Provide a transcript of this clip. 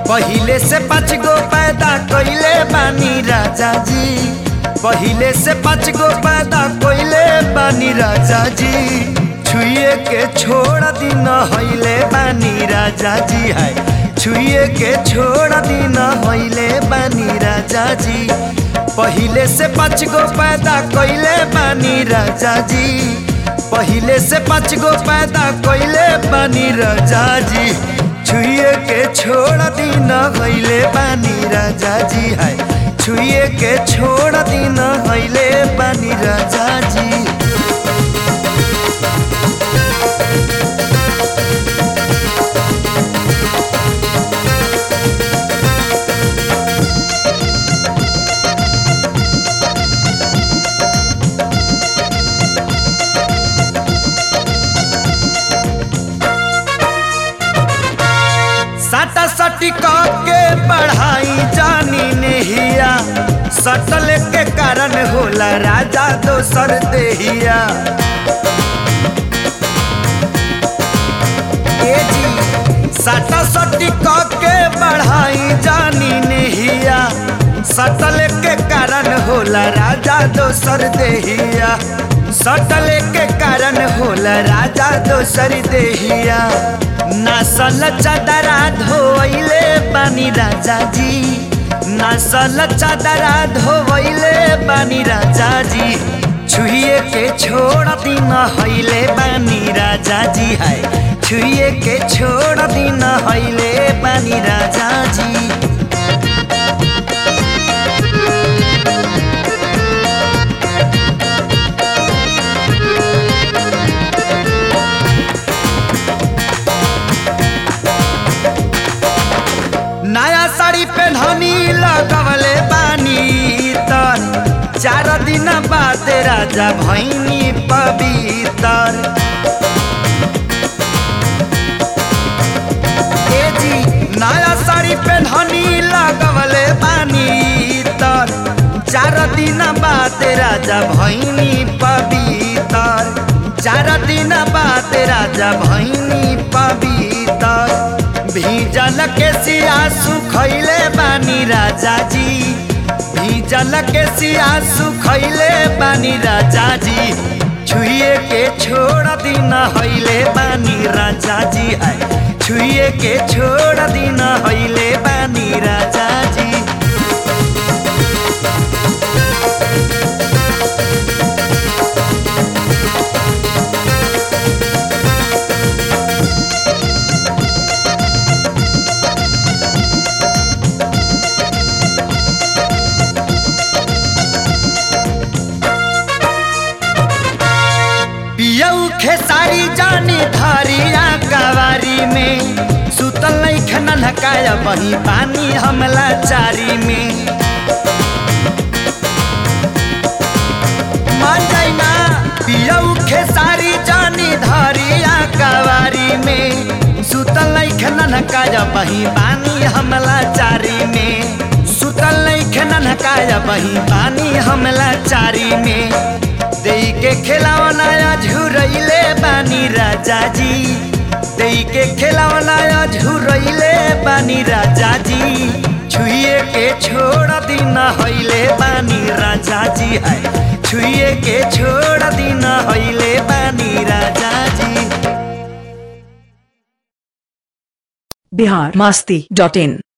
पहिले से पाँच गो पैदा कइले बानी राजा जी पहिले से पाँच गो पैदा कइले बानी राजा जी छुए के छोड़ दिन हइले बानी राजा जी है छुए के छोड़ दिन हइले बानी राजा जी पहिले से पाँच गो पैदा कइले बानी राजा जी पहिले से पाँच गो पैदा कइले बानी राजा जी छुए के छोड़ दिन हइले बानी राजा जी है छुए के छोड़ दिन हइले बानी राजा जी साटा सटी के पढ़ाई जानी नेहिया सटल के कारण होला राजा दोसर देहिया ए जी साटा सटी के पढ़ाई जानी नेहिया सटल के कारण होला राजा दोसर देहिया सटल के कारण होला राजा दोसर देहिया नसल चदरा धोइले बानी राजा जी नसल चदरा धोइले बानी राजा जी छुए के छोड़ दिन हइले बानी राजा जी है छुए के छोड़ दिन हइले बानी राजा जी नया साड़ी पहननी लगवले बानी तर चार दिन बाद राजा भैनी पवितर ए जी नया साड़ी पहननी लगवले बानी तर चार दिन बाद राजा भैनी पवितर चार दिन बाद राजा भैनी पवितर भीजल के सिया सुखैले बानी राजा जी भीजल के सिया सुखैले बानी राजा जी छुए के छोड़ दिन हइले बानी राजा जी है छुए के छोड़ दिन हइले बानी राजा जी पियऊ खेसारी जानी धरिया कवारी में सुतल नहीं खनन हकाया वही पानी हमला चारी में मान जाइना पियऊ खेसारी जानी धरिया कवारी में सुतल नहीं खनन हकाया वही पानी हमला चारी में सुतल नहीं खनन हकाया वही पानी हमला चारी में देई के खिलावना झुरैले बानी राजा जी देई के खिलावना झुरैले बानी राजा जी छुए के छोड़ दिन हइले बानी राजा जी है छुए के छोड़ दिन हइले बानी राजा जी बिहार मास्ती डॉट इन